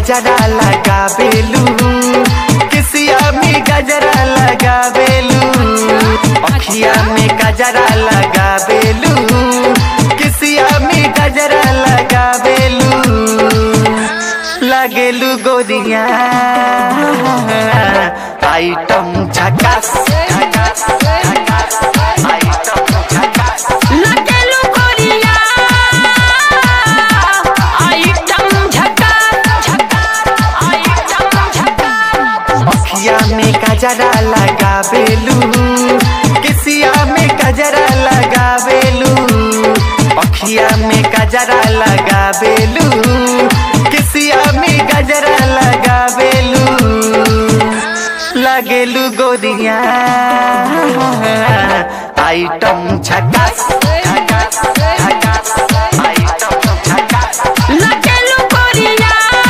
गजरा लगावेलू किसिया में गजरा लगावेलू अखिया में गजरा लगावेलू किसिया में गजरा लगावेलू लगेलू गोरिया आइटम झकास झकास झकास आइटम झकास लगेलू गोरिया आइटम झकास झकास आइटम झकास अखिया में गजरा लगावेलू किसिया में गजरा लगावेलू अखिया में गजरा लगावेलू किसिया में गजरा लगावेलू लगेलू गोरिया आइटम झकास झकास झकास आइटम झकास लगेलू गोरिया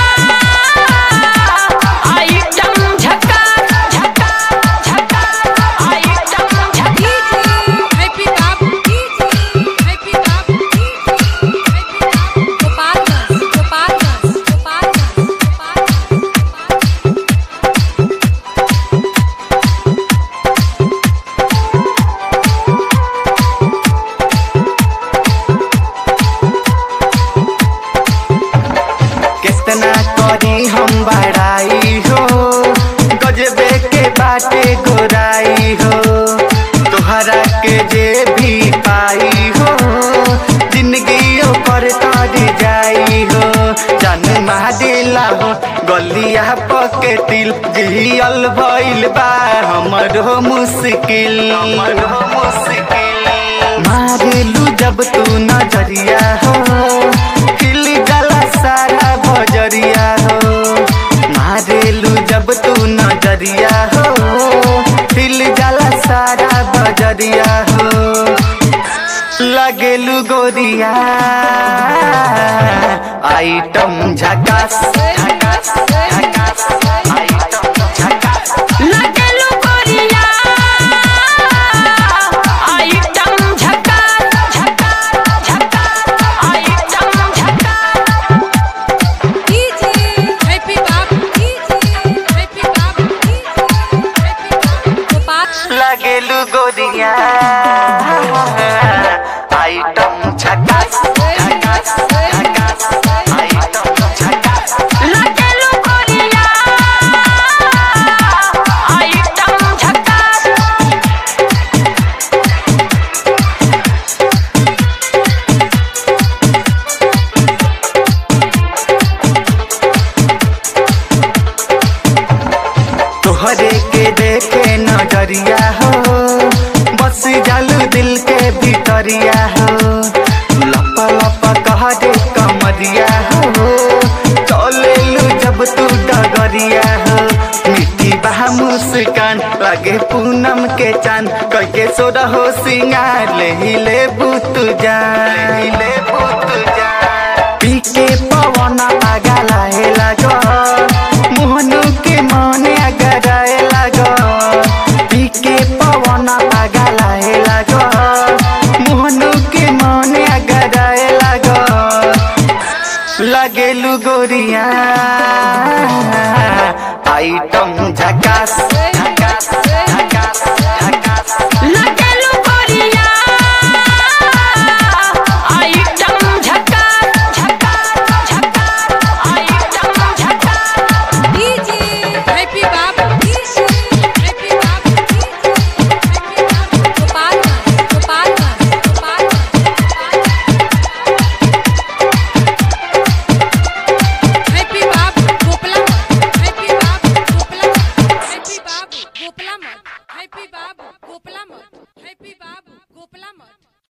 आइटम झकास झकास झकास आइटम झकास हैप्पी बाबू हैप्पी बाबू गोपालगंज गोपालगंज गोपालगंज गोपालगंज कितना करी हम बड़ाई हो गजबे के बाटे गोराई हो तोहरा के जे भी पाई हो जिंदगी पर तर जाई हो जन दिला हो गलिया पके तिल जियल भइल बा हमर हो मुश्किल हमर हो मुश्किल मारेलू जब तू नजरिया हो खिल गला सारा बजरिया हो मारेलू जब तू नजरिया हो खिल गला सारा बजरिया हो लगेलू गोरिया आइटम झकास झकास झकास आइटम झकास लगेलू गोरिया आइटम झकास झकास झकास आइटम झकास हैप्पी बाबू हैप्पी बाबू गोपाल लगेलू गोरिया आइटम झकास झकास झकास आइटम झकास लगेलू गोरिया आइटम झकास तोहरे के देखे नजरिया हो बस जालू दिल के भीतरिया हो लप लप कह दे कमरिया हो चलेलू जब तू डगरिया हो मिट्टी बहा मुस्कान लगे पूनम के चांद कह के सोरा हो सिंगार ले ही ले बुत जान ले ही ले बुत जान पी के पवन आगा लाहे लागो मोहनु के मने अगराए लागो पी के पवन आगा लाहे लागो मोहनु के मने अगराए लागो लगेलू गोरिया आइटम झकास